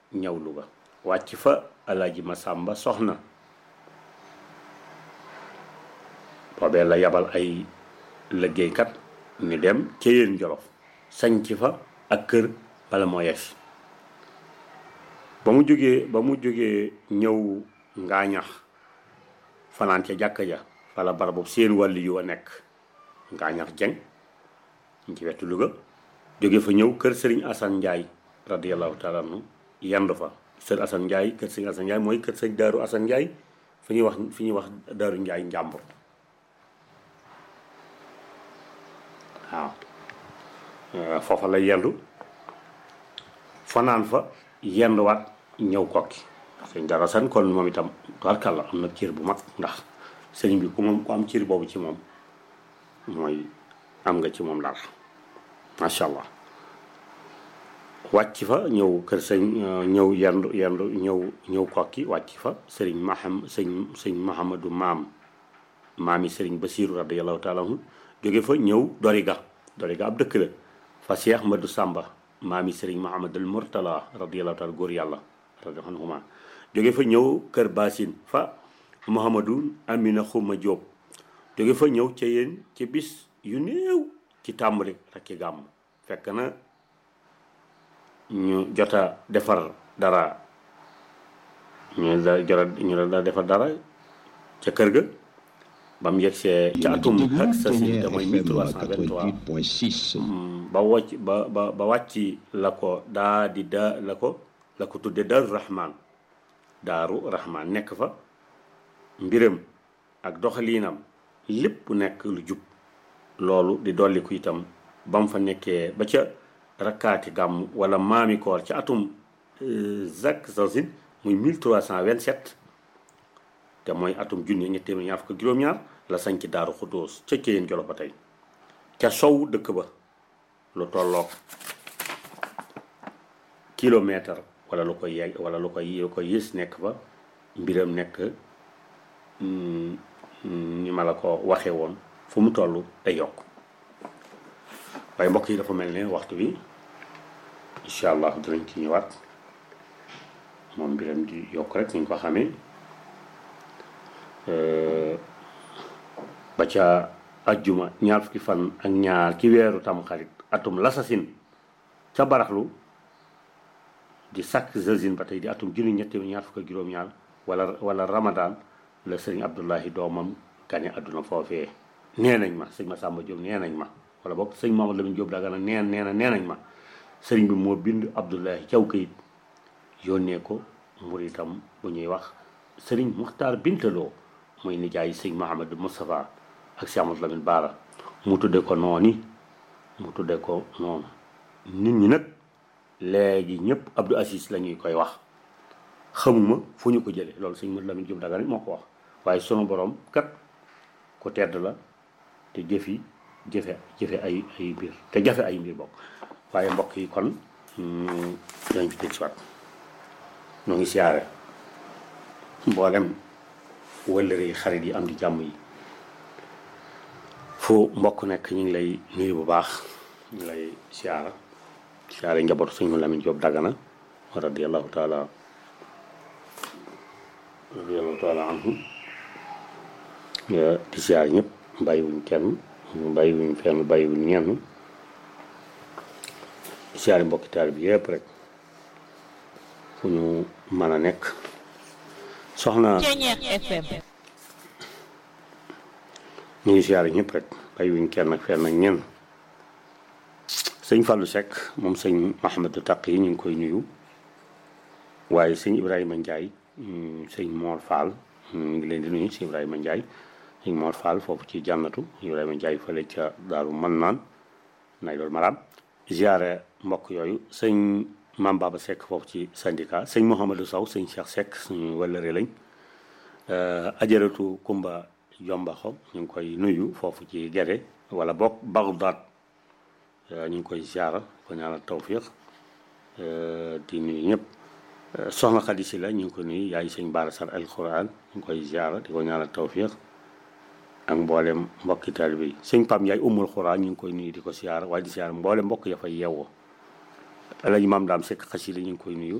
ñëw Louga wàcc fa alaaji Masamba soxna boobee la yabal ay liggéeykat ñu dem ca yéen jolof sañc fa ak kër bala moo yes ba mu jógee ba mu jógee ñëw ngaañax fanaan ca jàkka ja fala barabu seen wàlli yu a nekk ngaañax jeng ñu ci wetu Louga jóge fa ñëw kër sëriñ Assane Ndiaye radiallahu taala anhu yendu fa sër Assane Ndiaye kër sëriñ Assane Ndiaye mooy kër sëriñ Daaru Assane Ndiaye fi ñuy wax fi ñuy wax Daaru Ndiaye njàmbur waaw foofa la yendu fanaan fa yenduwaat ñëw kokki sëñ Daaru Assane kon moom itam tubaarkàlla am na cër bu mag ndax sëriñ bi ku moom ku am cër boobu ci moom mooy am nga ci moom dara macha allah wàcc fa ñëw kër sëñ ñëw yendu yendu ñëw ñëw kokki wàcc fa sëriñ maham sëñ sëñ mahamadou maam maami sëriñ basiru radiallahu taala anhu jóge fa ñëw doriga doriga ab dëkk la fa cheikh madu sàmba maami sëriñ mahamadul murtala radiallahu taala góor yàlla radiallahu anhuma jóge fa ñëw kër basin fa mouhamadou amina xuma jóob jóge fa ñëw ca yéen ci bis yu néew ci tàmbali rakki gàmm fekk na ñu jota defar dara ñu da jota ñu da defar dara ca kër ga ba mu yegsee ca atum ak sa si te mooy 1323 ba wàcc ba ba ba wàcc la ko daa di da la ko la ko tudde daaru rahman daaru rahman nekk fa mbiram ak doxaliinam lépp nekk lu jub loolu di dolliku itam ba mu fa nekkee ba ca rakkaati gàmm wala maami koor ca atum zak zazin muy 1327 te mooy atum junni ñetti téeméer ñaar fukk juróom-ñaar la sañ ci daaru xudóos ca Ceyeen Jolof ba tey ca sow dëkk ba lu tolloog kilomètre wala lu koy yegg wala lu koy lu koy yées nekk fa mbiram nekk ni ma la ko waxee woon fu mu toll day yokk waaye mbokk yi dafa mel ne waxtu bi incha allah dinañ ci ñëwaat moom mbiram di yokk rek ni ñu ko xamee ba ca ajjuma ñaar fukki fan ak ñaar ci weeru tamxarit atum lasasin ca baraxlu di sàkk zazine ba tey di atum junni ñetti ñaar fukk ak juróom-ñaar wala wala ramadan la sëriñ abdullahi doomam gane àdduna foofee nee nañ ma sëñ ma sàmba Jóob nee nañ ma wala boog sëñ Mamadou Lamine Jóob dagana neen nee na nee nañ ma sëriñ bi moo bind abdullahi caw kayit yónnee ko muritam bu ñuy wax sëriñ muxtaar bintaloo muy nijaay sëñ Mahamadou Moustapha ak Cheikh Amadou Lamine Baara mu tudde ko nooni mu tudde ko noonu nit ñi nag léegi ñëpp Abdou Aziz la ñuy koy wax xamuma fu ñu ko jëlee loolu sëñ Mamadou Lamine Jóob dagana moo ko wax waaye sunu borom kat ku tedd la te jëfi jëfe jëfe ay ay mbir te jafe ay mbir bokk waaye mbokk yi kon dañ fi tëj siwaat ñoo ngi siyaare mboolem wëllëre yi xarit yi am di jàmm yi fu mbokk nekk ñu ngi lay nuyu bu baax ñu ngi lay siyaara siyaare njabootu sëñ Lamin Jóob Dagana radiyallahu taala radiyallahu taala anhu di siyaare ñëpp bàyyiwuñ kenn bàyyiwuñ fenn bàyyiwuñ ñenn siyaare mbokki taal bi yëpp rek fu ñu mën a nekk soxna ñu ngi siyaare ñëpp rek bàyyiwuñ kenn ak fenn ak ñenn sëñ Fallou Seck moom sëñ Mahamadou Taq yi ñu ngi koy nuyu waaye sëñ Ibrahima Ndiaye sëñ Mor Fall ñu ngi leen di nuyu sëñ Ibrahima Ndiaye sëñ Mor Fall foofu ci jànnatu Ibrahima Ndiaye fële ca daaru man naan nay loolu maraam ziare mbokk yooyu sëñ Mam Baba Seck foofu ci syndicat sëñ Mouhamadou Sow sëñ Cheikh Seck suñu wëllëre lañ ajaratu Kumba Jombaxo ñu ngi koy nuyu foofu ci Gere wala bokk Bagdad ñu ngi koy ziara ko ñaanal tawfiq di nuyu ñëpp soxna Xadi Si la ñu ngi ko nuyu yaay sëñ Baara Sar al Quran ñu ngi koy ziara di ko ñaanal tawfiq ak mboolem mbokki taalibe yi sëñ Pam Yaay umul Xuraan ñu ngi koy nuyu di ko siyaara waaye di siyaara mboolem mbokk ya fay yeewoo alaji maam daam sekk xasida ñu ngi koy nuyu